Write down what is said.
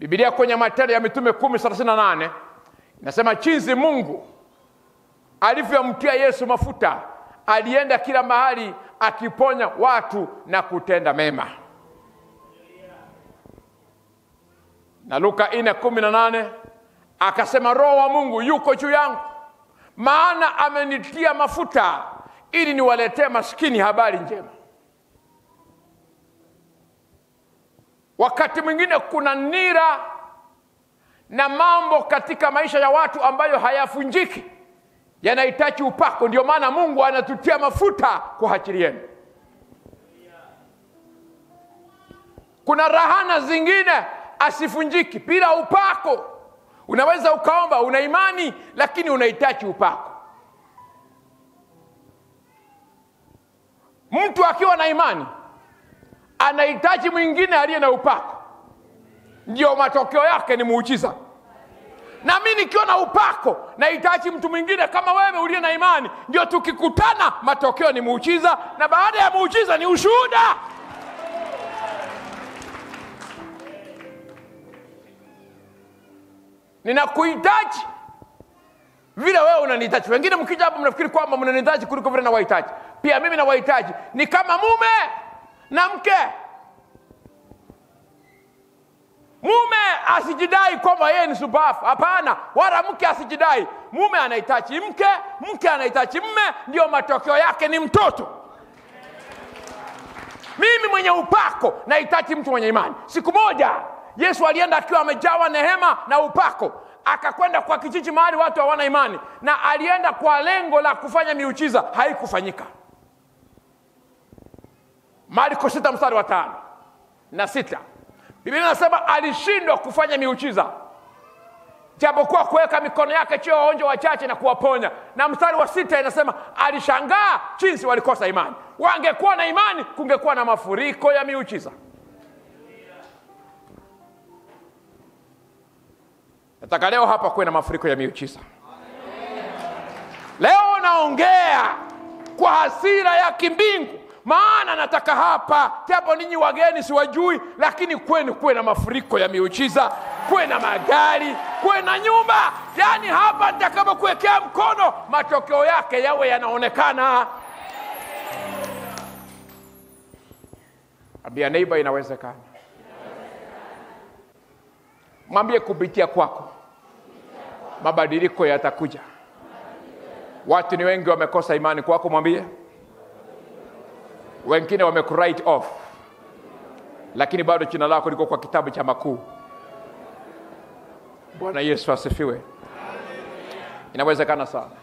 bibilia kwenye matendo ya mitume kumi thelathini na nane inasema chinzi mungu alivyomtia yesu mafuta alienda kila mahali akiponya watu na kutenda mema na luka ine kumi na nane akasema roho wa mungu yuko juu yangu maana amenitia mafuta ili niwaletee maskini habari njema wakati mwingine kuna nira na mambo katika maisha ya watu ambayo hayafunjiki yanahitaji upako ndio maana mungu anatutia mafuta kwa ajili yenu kuna rahana zingine asifunjiki bila upako unaweza ukaomba una imani lakini unahitaji upako mtu akiwa na imani anahitaji mwingine aliye na upako ndio matokeo yake ni muujiza na mi nikiwa na upako nahitaji mtu mwingine kama wewe uliye na imani ndio tukikutana matokeo ni muujiza na baada ya muujiza ni ushuhuda ninakuhitaji vile wewe unanihitaji wengine mkija hapa mnafikiri kwamba mnanihitaji kuliko vile nawahitaji pia mimi nawahitaji ni kama mume na mke mume asijidai kwamba yeye ni subafu hapana wala mke asijidai mume anahitaji mke mke anahitaji mme ndio matokeo yake ni mtoto mimi mwenye upako nahitaji mtu mwenye imani siku moja yesu alienda akiwa amejawa nehema na upako akakwenda kwa kijiji mahali watu hawana imani na alienda kwa lengo la kufanya miujiza haikufanyika marko sita mstari wa tano na sita biblia inasema alishindwa kufanya miujiza japokuwa kuweka mikono yake chio waonjwa wachache na kuwaponya na mstari wa sita inasema alishangaa jinsi walikosa imani wangekuwa na imani kungekuwa na mafuriko ya miujiza nataka leo hapa kuwe na mafuriko ya miujiza leo naongea kwa hasira ya kimbingu maana nataka hapa japo ninyi wageni siwajui lakini kwenu kuwe na mafuriko ya miujiza kuwe na magari kuwe na nyumba yaani hapa nitakapokuwekea mkono matokeo yake yawe yanaonekana ambia neiba inawezekana mwambie kupitia kwako mabadiliko yatakuja watu ni wengi wamekosa imani kwako mwambie wengine wamekuwrite off lakini bado jina lako liko kwa kitabu cha makuu bwana yesu asifiwe inawezekana sana